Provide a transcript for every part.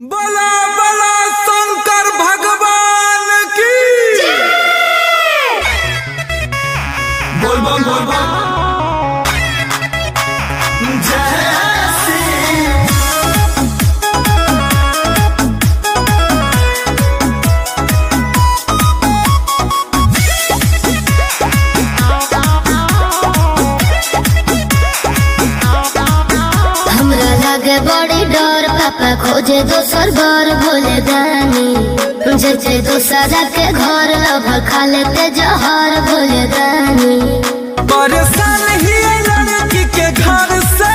बला बला शंकर भगवान की बोल बम बोल बम जय श्री हमरा लागे बड़ी डर पापा खोजे दोसर घर भोले दानी जैसे दूसरा के घर अब खा लेते जहर भोले दानी परेशान ही है लड़की के घर से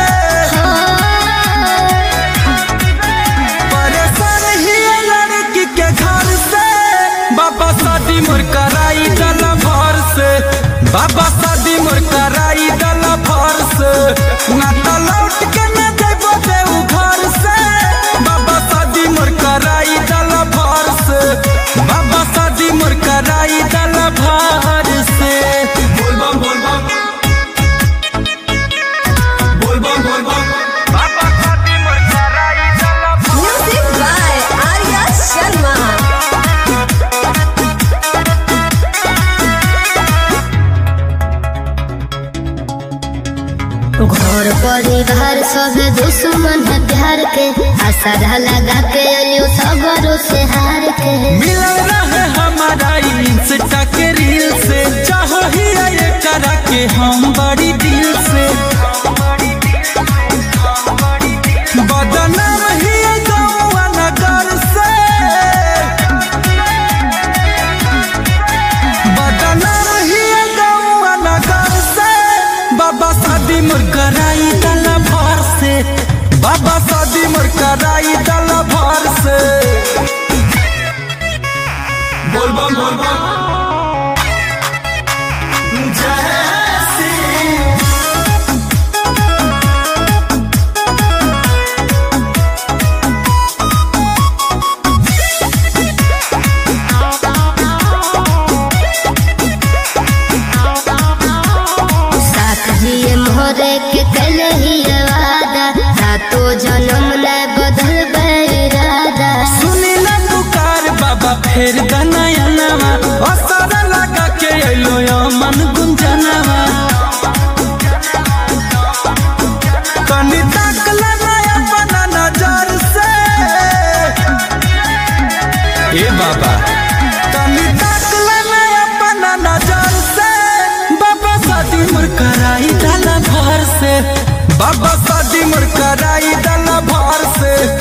परेशान ही है लड़की के घर से बाबा शादी मोर कराई दल भर से बाबा शादी मोर कराई दल भर से ना तो लौट के न देबो देऊ घर से बाबा शादी मोर कराई दल भर से बाबा शादी मोर कराई दल भर से बोल बम बोल बम बोल बम बोल बम बाबा शादी मोर कराई दल भर Music by Arya Sharma. घर परिवार सब दुश्मन है प्यार के आशा लगा के अलियो सगरों से हार के मिलल रहे हमारा इंस्टा के रील से चाहो ही ये करा के हम बड़ी दिल से बदनाम ही गाँव नगर से बदनाम ही गाँव नगर से बाबा शादी मोर कराई दल भर से बाबा शादी मोर कराई दल भर से बोल बम बोल बम जय श्री साथ जिए मोरे के कल ही वादा सातो जन्म न बदल इरादा सुनी ना पुकार बाबा फेर गनयनवा असर लगा के अइलो यो मन गुंजनवा कनी ताकल ना अपना नजर से ए बाबा कनी ताकल ना अपना नजर से बाबा शादी मोर कराई डाला भर से बाबा शादी मोर कराई डाला भर से